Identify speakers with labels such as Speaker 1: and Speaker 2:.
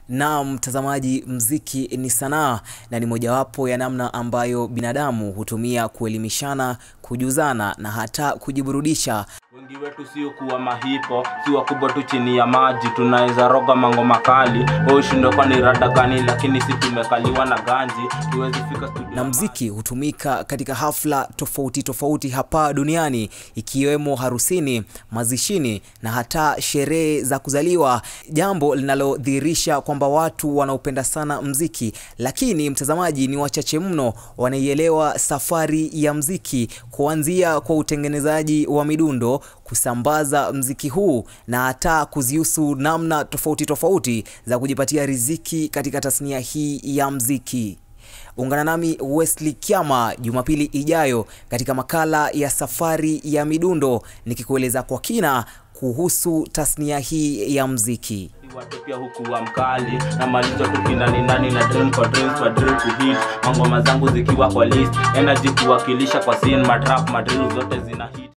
Speaker 1: Na mtazamaji, mziki ni sanaa na ni mojawapo ya namna ambayo binadamu hutumia kuelimishana, kujuzana na hata kujiburudisha.
Speaker 2: Wengi wetu sio kuwa mahipo, si wakubwa tu chini ya maji, tunaweza roga mango makali. Wewe ushindwe kwa ni rada gani, lakini si tumekaliwa na ganji, tuwezi fika studio.
Speaker 1: Na mziki hutumika katika hafla tofauti tofauti hapa duniani ikiwemo harusini, mazishini na hata sherehe za kuzaliwa, jambo linalodhihirisha kwamba watu wanaopenda sana mziki, lakini mtazamaji, ni wachache mno wanaielewa safari ya mziki kuanzia kwa utengenezaji wa midundo, kusambaza mziki huu na hata kuzihusu namna tofauti tofauti za kujipatia riziki katika tasnia hii ya mziki. Ungana nami Wesley Kiama Jumapili ijayo katika makala ya safari ya midundo nikikueleza kwa kina kuhusu tasnia hii ya mziki.
Speaker 2: watu pia huku wa mkali na malizo tu kinani nani na dream kwa dreams kwa drill ku hit mangoma zangu zikiwa kwa list energy kuwakilisha kwa scene matrap madrill zote zina hit